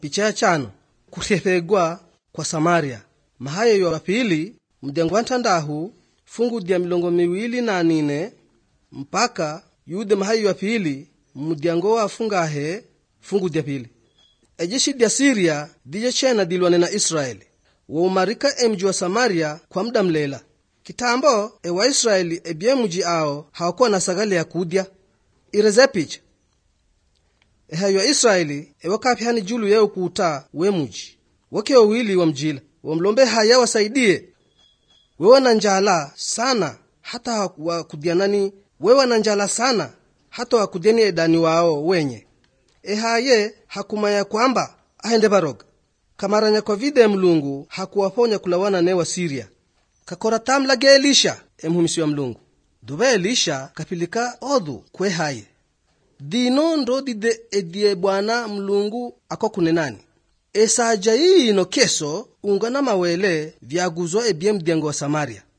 picha ya chano kuhethegwa kwa samaria mahayo ya pili mdengo wa ntandahu fungu dya milongo miwili na nine mpaka yude mahayo ya pili mudyango wa fungahe fungu dya pili ejeshi dya siria dije chena dilwane na israeli woumarika emji wa samaria kwa muda mlela kitambo ewaisraeli ebye muji ao hawakuwa na sagale ya kudya ireze picha ehayo ya israeli ewakapyani julu yeo kuuta we muji woke wawili wa mjila wamlombe haya wasaidie wewe na njala sana hata wakudyanani wewe na njala sana hata wakudyani edani wao wenye ehaye hakumanya kwamba ahende baroga kamaranya kwa vide mlungu hakuwaponya kulawana ne wa siria kakora tamlage elisha emhumisi wa mlungu duba elisha kapilika odhu kwe haye dino ndo dide edie bwana mlungu akokunenani esaja yiino keso unga na mawele vyaguzwa ebye mdyango wa samaria